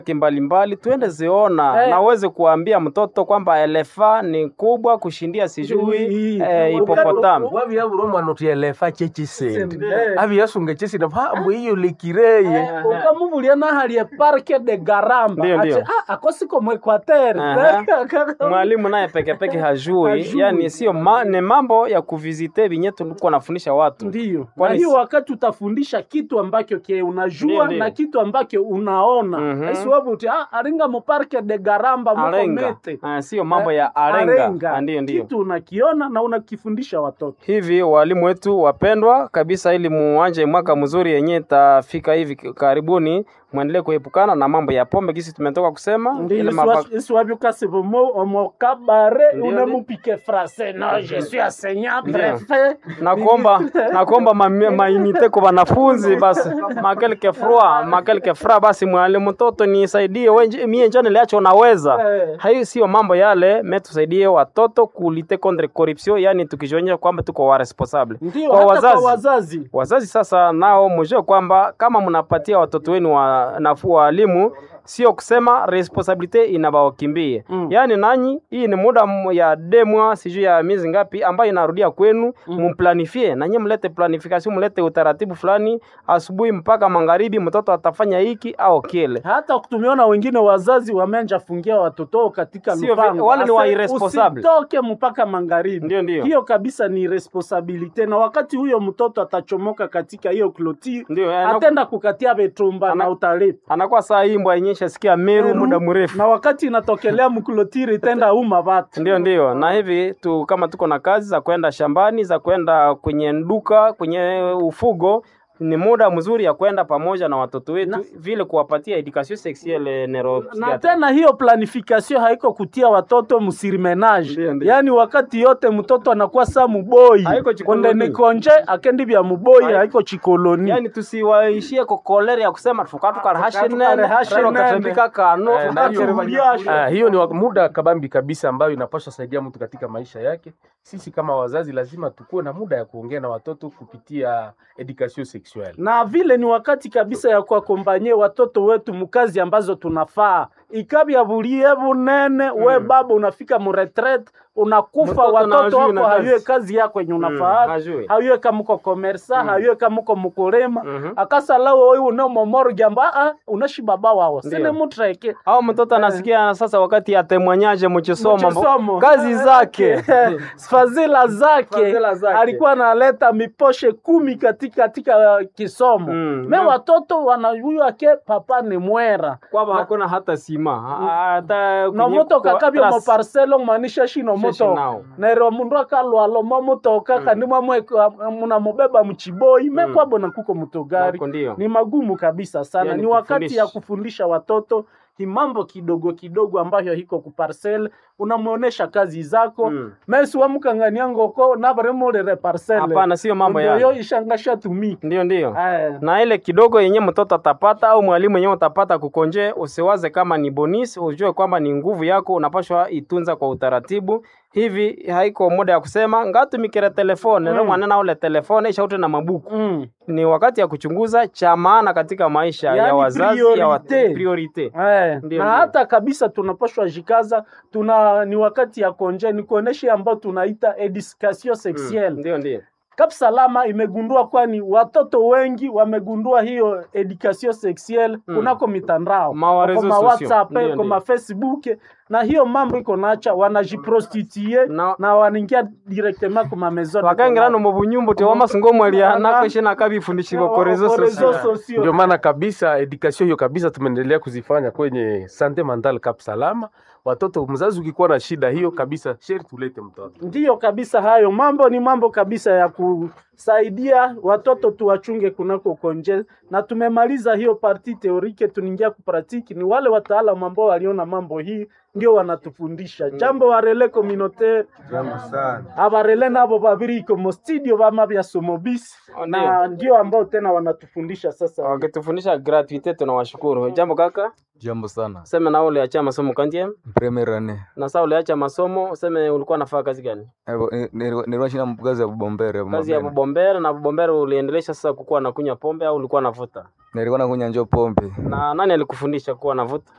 mbalimbali tuende ziona Eh. na uweze kuambia mtoto kwamba elefa ni kubwa kushindia sijui Ii. eh, hipopotami wavyavura omwana oti elefa chechisendi Eh. aviyasunga chesina mpambu iyo likireye ukamuvulia nahalie parke de garamba Ndio, ndio. Ati, ah, akosiko mwekwatere Aha. mwalimu naye pekepeke hajui Hajui. yani sio ma, ni mambo ya kuvizite vinye tulikuwa nafundisha watu Ndiyo. Na Kwani hiyo si- wakati utafundisha kitu ambacho ke unajua Ndiyo, ndiyo. na kitu ambacho unaona Mhm. isiwapo uti ah, aringa muparke de garamba muko arenga mete Ah, sio mambo ya arenga, Ah, ndiyo ndiyo kitu unakiona na unakifundisha watoto hivi walimu wetu wapendwa kabisa ili muanje mwaka mzuri yenye itafika hivi karibuni mwendelee kuepukana na mambo ya pombe kisi tumetoka kusema ile maba- isiwavyukasivomo omokabare Ndiyo, unemupike frase no je suis enseignant Ndiyo. prefet na kuomba na kuomba ma- mainite kwa wanafunzi basi makelke frua makelke fra basi mwalimu mtoto nisaidie wenje mie njoo niliacho unaweza Eh. hayo sio mambo yale me tusaidie watoto kulite contre corruption yani tukijionyesha kwamba tuko wa responsable ndio kwa hata wazazi kwa wazazi wazazi sasa nao mjue kwamba kama mnapatia watoto wenu wa nafuu walimu sio kusema responsabilite inabawakimbie Mm. yaani nanyi hii ni muda m- ya demwa sijui ya miezi ngapi ambayo inarudia kwenu muplanifie nanyi mlete planification mlete utaratibu fulani asubuhi mpaka magharibi mtoto atafanya hiki au kile hata tumeona wengine wazazi wameanja fungia watoto wao katika Sio vi- lupango wale ni wa Ase, irresponsible. usitoke mpaka magharibi Ndio, ndio. hiyo kabisa ni responsabilite na wakati huyo mtoto atachomoka katika hiyo kloti Ndio, eh, na- atenda kukatia vetumba Ana- na utalipa anakuwa saa hii mbwa yenye shasikia meru Meru, muda mrefu na wakati inatokelea mklotiri itenda uma vatu Ndio, ndio. Na hivi tu kama tuko na kazi za kwenda shambani, za kwenda kwenye nduka, kwenye ufugo, ni muda mzuri ya kwenda pamoja na watoto wetu Na- vile kuwapatia education sexuelle neuro na tena hiyo planification haiko kutia watoto Ndio, msirimenage ndio. yaani wakati yote mtoto anakuwa sa muboi Haiko chikoloni. konde nikonje akendi vya muboi Haiko- haiko chikoloni yani tusiwaishie kwa kolera ya kusema tukatukara Tukarehashe nene. katembika kano Eh, na hiyo- Tukuliasha. Ah, hiyo ni wa- muda kabambi kabisa ambayo inapaswa saidia mtu katika maisha yake. Sisi kama wazazi lazima tukuwe na muda ya kuongea na watoto kupitia education sexuelle. na vile ni wakati kabisa ya kuakompanye watoto wetu mukazi ambazo tunafaa ikabya bulie bunene we baba unafika muretret unakufa Mtoto na watoto hajui na wako kazi. hayue kazi yako yenye Mm, unafaa hajui. hayue kamuko komersa hayue kamuko mukulima Mhm. akasalawo oyu unemomorgi amba "Ah, unashi baba wawo sine Ndio. mutreke au mtoto anasikia sasa wakati atemwanyaje mchisoma Mchisomo. kazi zake fadhila zake Fadhila zake. alikuwa analeta miposhe kumi katika katika uh, kisomo Mm. me Na- watoto wanajua ke papa ni mwera kwamba hakuna hata sima ha- hata kwenye nomotoka kwa- kabya trust. moparcelo manisha shino Sheshi motoka nao. nero mundu akalwalo momutoka kandi mwamwe munamubeba mchiboi me Mm. kwabo nakuko mutogari Nako ndio. ni magumu kabisa sana Yani ni wakati kufundisha. ya kufundisha watoto hi mambo kidogo kidogo ambayo hiko kuparcel unamuonesha kazi zako Mm. mesi wamukangania ngoko navaremolere parcel Hapana, sio mambo Ndio yale. yo ishangasha tumika Ndio, ndio. Aya. na ile kidogo yenye mtoto atapata au mwalimu yenye utapata kukonje, usiwaze kama ni bonus, ujue kwamba ni nguvu yako, unapashwa itunza kwa utaratibu. Hivi haiko muda ya kusema ngatumikire telefone Mm. mm. mwanana ule telefone ishaute na mabuku Mm. ni wakati ya kuchunguza cha maana katika maisha ya Yani wazazi ya wa, priorite. priorite. Eh, Ndio, na ndio. hata kabisa tunapashwa jikaza tuna ni wakati ya konje ni kuonesha ambao tunaita education sexuelle Mm. Ndio, ndio. Cap Salama imegundua kwani watoto wengi wamegundua hiyo education sexuelle Mm. kunako mitandao Ma wa kwa reseaux ma sociaux. WhatsApp Ndio, kwa ndio. ma Facebook na hiyo mambo iko nacha wanajiprostitue Na- na wanaingia directement kwa ma maison de wakangirano commerce. mu bunyumbu tewa masungo mwaliana Ana- kwishina kabifundishibwa Kwa- ko reseaux kwa reseaux sociaux sociaux. Ndio maana kabisa education hiyo kabisa tumeendelea kuzifanya kwenye sante mental Cap Salama. Watoto, mzazi ukikuwa na shida hiyo kabisa, sheri tulete mtoto. Ndiyo kabisa, hayo mambo ni mambo kabisa ya kusaidia watoto tuwachunge kunako konje, na tumemaliza hiyo parti teorike, tuningia kupratiki. Ni wale wataalamu ambao waliona mambo hii ndio wanatufundisha jambo warele communautaire Jambo sana. abarele nabo babiri iko mo studio bama bya somobisi Oh, na ndio ambao tena wanatufundisha sasa. wakitufundisha gratuite tunawashukuru jambo kaka Jambo sana. Seme na uliacha masomo kantie Premier ane. na saa uliacha masomo, useme ulikuwa nafanya kazi gani? Nilikuwa shina kazi ya bubombere. Kazi ya bubombere. Na bubombere uliendelesha sasa kukuwa nakunywa pombe au ulikuwa navuta? Nilikuwa nakunywa njo pombe. Na nani alikufundisha kuwa navuta?